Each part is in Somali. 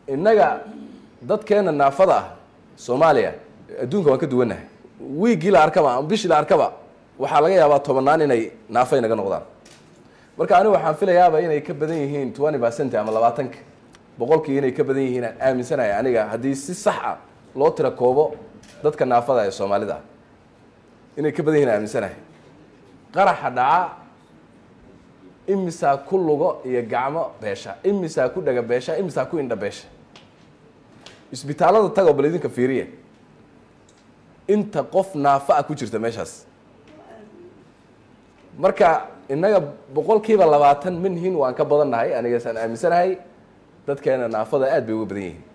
innaga dadkeena naafada ah soomaaliya adduunka waan ka duwannahay wiiggii la arkaba ama bishii la arkaba waxaa laga yaabaa tobannaan inay naafay naga noqdaan marka anigu waxaan filayaaba inay ka badan yihiin twenty percent ama labaatanka boqolkii inay ka badan yihiin aan aaminsanahay aniga haddii si sax ah loo tira koobo dadka naafada ee soomaalida ah inay ka badan yihiin aan aaminsanahay qaraxa dhaca imisaa ku lugo iyo gacmo beesha imisaa ku dhaga beesha imisaa ku indha beesha isbitaallada tagoo bal idinka fiiriya inta qof naafa ah ku jirta meeshaas marka innaga boqolkiiba labaatan minhin waan ka badan nahay anigasaan aaminsanahay dadkeena naafada aad bay uga badan yihiin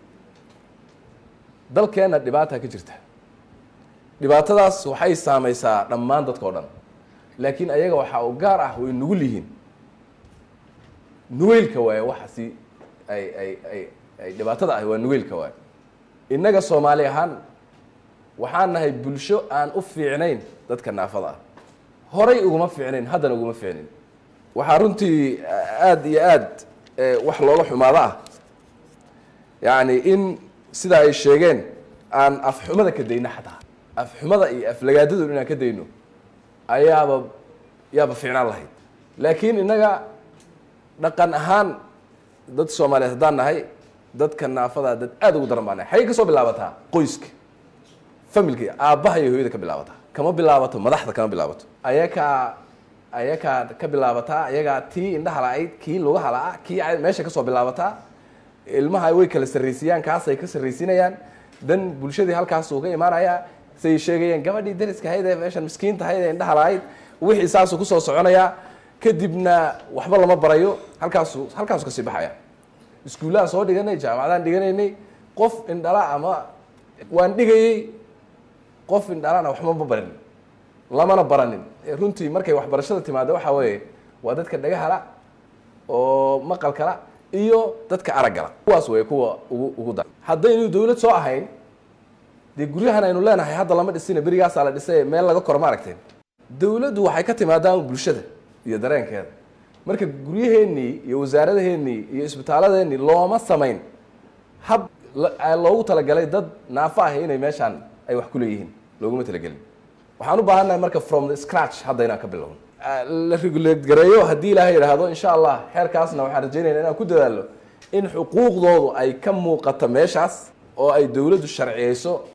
dalkeena dhibaata ka jirta dhibaatadaas waxay saameysaa dhammaan dadka o dhan laakiin ayaga waxaa u gaar ah way nugul yihiin nugeylka waaye waxaasi ay ay ay ay dhibaatada ah waa nugeylka waaye innaga soomaali ahaan waxaan nahay bulsho aan u fiicnayn dadka naafada ah horay uguma fiicnayn haddana uguma fiicnayn waxaa runtii aada iyo aad wax looga xumaado ah yacni in sida ay sheegeen aan afxumada ka dayno xataa afxumada iyo aflagaadadu inaan ka dayno ayaaba yaaba fiicnaan lahayd laakiin innaga dhaqan ahaan dad soomaaliyeed haddaan nahay dadka naafada dad aada ugu daran baa nahay xagey ka soo bilaabataa qoyska familka aabbaha iyo hooyada ka bilaabataa kama bilaabato madaxda kama bilaabato ayakaa ayakaa ka bilaabataa ayagaa tii indhaha la-ayd kii lugaha la-a kii meesha kasoo bilaabataa ilmaha way kala sarraysiiyaan kaasay ka sarraysiinayaan dan bulshadii halkaas uu ka imaanayaa say sheegayeen gabadhii dariska ahayd ee meeshan miskiinta ahayd ee indhaha la-ayd wixii saasuu kusoo soconayaa kadibna waxba lama barayo halkaasu halkaasu kasii baxaya iskuullahan soo dhiganay jaamacadaan dhiganaynay qof indhala ama waan dhigayey qof indhalana waxba ma barin lamana baranin runtii markay waxbarashada timaado waxaa weeye waa dadka dhagahala oo maqalkala iyo dadka araggala kuwaas wey kuwa ugu ugu dar haddaynu dawlad soo ahayn dee guryahan aynu leenahay hadda lama dhisina berigaasaa la dhisay meel laga koro ma aragteen dawladdu waxay ka timaadaan bulshada iyo dareenkeeda marka guryaheennii iyo wasaaradaheennii iyo isbitaaladeenii looma samayn hab loogu talagalay dad naafo ah inay meeshaan ay wax ku leeyihiin looguma talagelin waxaan u baahannahay marka from the scratch hadda inaan ka bilowno la regulate gareeyo haddii ilaahay yidhaahdo insha allah xeerkaasna waxaan rajaynayna inaan ku dadaalo in xuquuqdoodu ay ka muuqato meeshaas oo ay dawladdu sharciyeyso